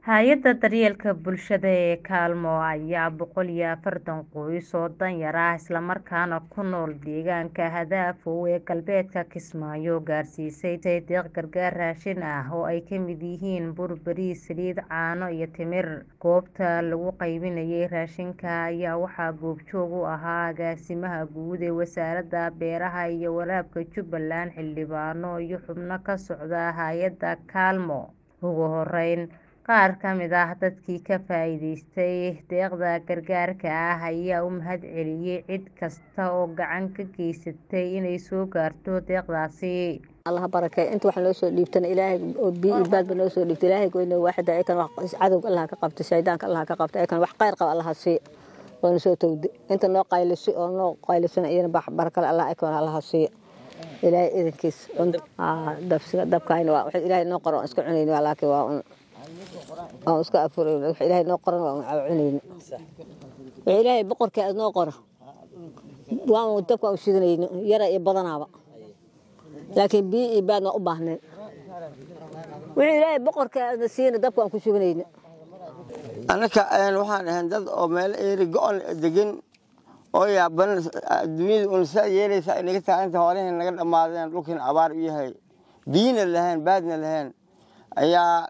Hay'adda daryeelka bulshada ee Kaalmo ayaa boqol iyo afartan qoys oo danyar ah isla markaana ku nool deegaanka Hadaafoow ee galbeedka Kismaayo gaarsiisay deeq gargaar raashin ah oo ay ka mid yihiin bur, bariis, saliid, caano iyo timir. Goobta lagu qaybinayay raashinka ayaa waxaa goobjoog u ahaa agaasimaha guud ee Wasaaradda Beeraha iyo Waraabka Jubbaland, xildhibaano iyo xubno ka socda hay'adda Kaalmo. Ugu horeyn, qaar ka mid ah dadkii ka faa'iidaystay deeqda gargaarka ah ayaa u mahadceliyay cid kasta oo gacan ka geysatay inay soo gaarto deeqdaasi. allah barakeeyo inta wax noo soo dhiibtana ilaahay oo biyo iyo baadba noo soo dhiibta ilaahay goyna waaxida ayakan wax cadowga allah ka qabta shaydaanka allah ka qabta ayakan wax khayr qaba allah siiyo waana soo tawdi inta noo qaylisi oo noo qaylisana iyana barakale allah ayakan allah siiyo ilaahay idankiis dabsiga dabkayna waa wax ilaahay noo qoran iska cunayna waa laakiin waa un aan iska afurayna wax ilaahay noo qoran waa un cunayna wax ilaahay boqorkii aad noo qora waa un dabka u shidanayna yara iyo badanaaba laakiin biyo iyo baad waa u baahneen wixii ilaahay boqorka aadna siina dabka aan ku shubanayna annaka waxaan ahayn dad oo meel eeri go-on degan oo yaaban adduunyada un saa yeelaysa ay naga taaganta hoolihii naga dhammaadeen dhulkiin abaar u yahay biyina lahayn baadna lahayn ayaa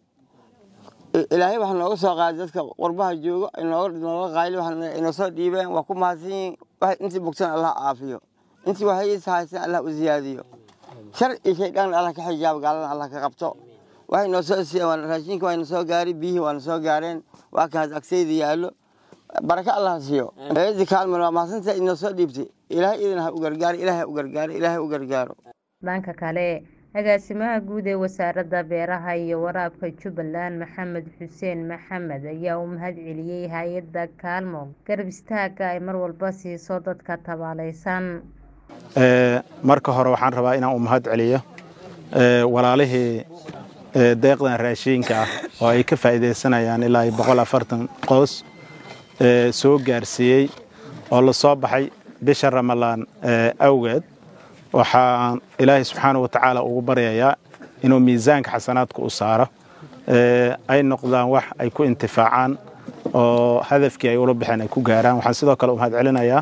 ilaahay wax nooga soo qaaday dadka qurbaha joogo nooga qayli inoo soo dhiibeen waa ku mahadsan yihiin intii bogsan allah caafiyo intii waxaysa haysan allah u ziyaadiyo shar iyo shaydaan allah ka xijaabo gaalana allah ka qabto waxay noo soo siiyeen raashinka waa na soo gaaray biyihii waa na soo gaareen waa kaas agsayda yaallo baraka allah siiyo eedi kaalman waa mahadsantaa inoo soo dhiibtay ilaahay idin ha u gargaaro ilaahay ha u gargaaro ilaahay u gargaaro dhanka kale agaasimaha guud ee wasaaradda beeraha iyo waraabka jubbaland maxamed xuseen maxamed ayaa u mahadceliyay hay-adda kaalmo garab istaagga ay mar walba siiso dadka tabaalaysan marka hore waxaan rabaa inaan u mahad celiyo walaalihii deeqdan raashiinka ah oo ay ka faa'iidaysanayaan ilaa boqol afartan qoys soo gaarsiiyey oo la soo baxay bisha ramalaan awgeed waxaan ilaahay subxaana wa tacaala ugu baryayaa inuu miisaanka xasanaadka u saaro ay noqdaan wax ay ku intifaacaan oo hadafkii ay ula baxeen ay ku gaaraan waxaan sidoo kale u mahad celinayaa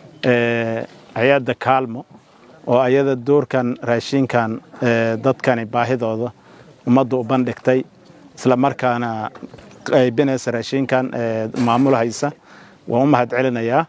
hay-adda kaalmo oo ayada doorkan raashinkan dadkani baahidooda ummadda u bandhigtay isla markaana qaybinaysa raashinkan maamulhaysa waan u mahad celinayaa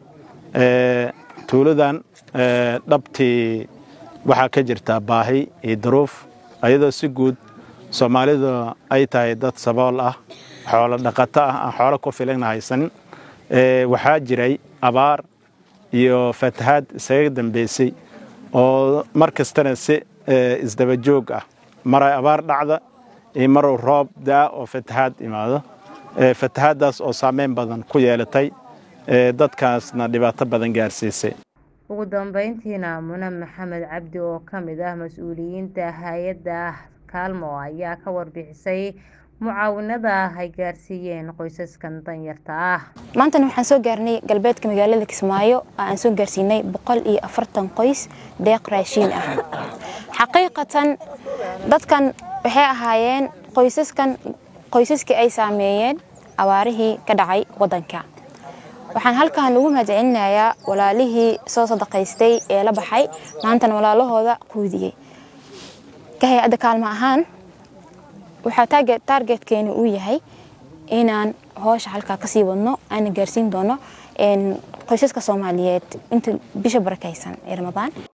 tuuladan dhabtii waxaa ka jirtaa baahi iyo daruuf ayadoo si guud soomaalidu ay tahay dad sabool ah xoolo dhaqato ah aan xoolo ku filana haysanin waxaa jiray abaar iyo fatahaad isaga dambeysay oo mar kastana si isdaba joog ah maray abaar dhacda iyo maruu roob daa oo fatahaad imaado fatahaaddaas oo saameyn badan ku yeelatay dadkaasna dhibaato badan gaarsiisay ugu dambeyntiina mune maxamed cabdi oo ka mid ah mas-uuliyiinta hay-adda kaalmo ayaa ka warbixisay mucaawinada ay gaarsiiyeen qoysaskan danyarta ah maantana waxaan soo gaarnay galbeedka magaalada kismaayo oo aan soo gaarsiinay boqol iyo afartan qoys deeq raashiin ah xaqiiqatan dadkan waxay ahaayeen qoysaskan qoysaskii ay saameeyeen abaarihii ka dhacay waddanka waxaan halkan ugu mahadcelinayaa walaalihii soo sadaqaystay ee la baxay maantana walaalahooda quudiyey ka hay-adda kaalmo ahaan waxaa taargetkeena uu yahay inaan hoosha halkaa kasii wadno aana gaarsiin doono qoysaska soomaaliyeed inta bisha barakaysan ee ramadaan